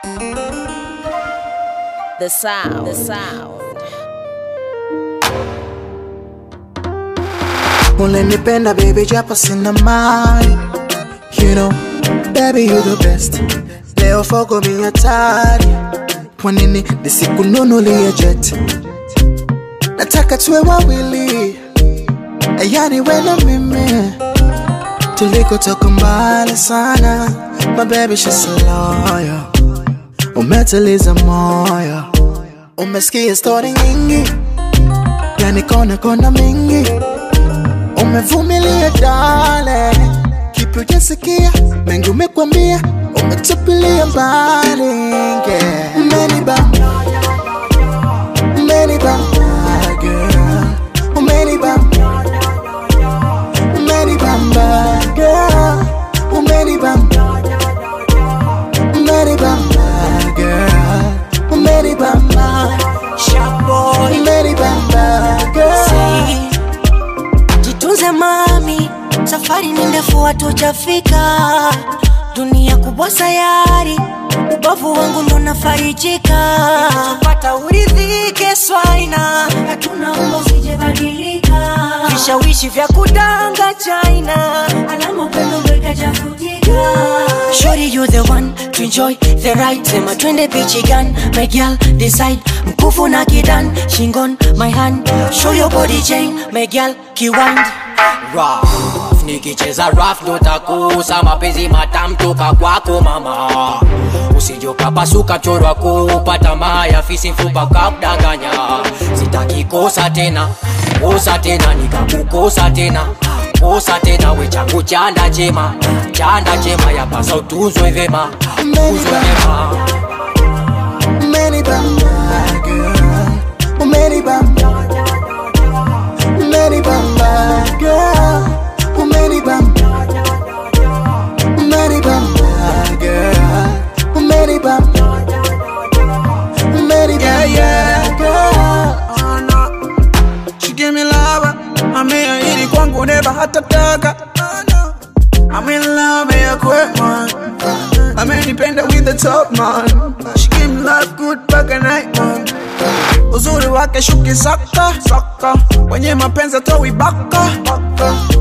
The sound, the sound. Ulinipenda baby japo sina mali You know, baby you the best Leo fogo mi hatari Kwa nini nisikununulie jet Nataka tuwe wawili Yani we na mimi Tulikotoka mbali sana My baby she's a loyal Umetuliza moyo Umesikia story nyingi Yani kona kona mingi Umevumilia dale, kipi ujasikia? Mengi umekwambia, umetupilia mbali yeah. Umenibamba, umenibamba girl, umenibamba, umenibamba girl, umenibamba, umenibamba girl, umenibamba, Shaboy, umenibamba girl. jitunze mami, safari ni ndefu, hatujafika. Dunia kubwa sayari, ubavu wangu ndo nafarijika. Tupata uridhike swaina, hatuna umbo usijebadilika. Vishawishi vya kudanga China, alama upendo ndo ikajafutika. Shorty you the one to enjoy the ride, sema twende bichi gan, my girl decide. Mkufu na kidan, shingon my hand, show your body chain, my girl kiwind. rough nikicheza rough ndo takusa mapenzi matamu toka kwako mama usije ukapasuka chorwa kupata maya fisi mfupa ukakudanganya sitaki kosa tena kosa tena nikakukosa tena kosa tena we changu chanda chema chanda chema yapasa utunzwe vema utunzwe vema Umenibamba girl, umenibamba, umenibamba girl, umenibamba, umenibamba girl, umenibamba, umenibamba girl. Oh, no. She give me lava, ameahidi kwangu neba hata taka oh, no. I'm in love ya quick man amenipenda with the top man She give me love good back at night man uzuri wake shuki saka saka wenye mapenzi atoi baka baka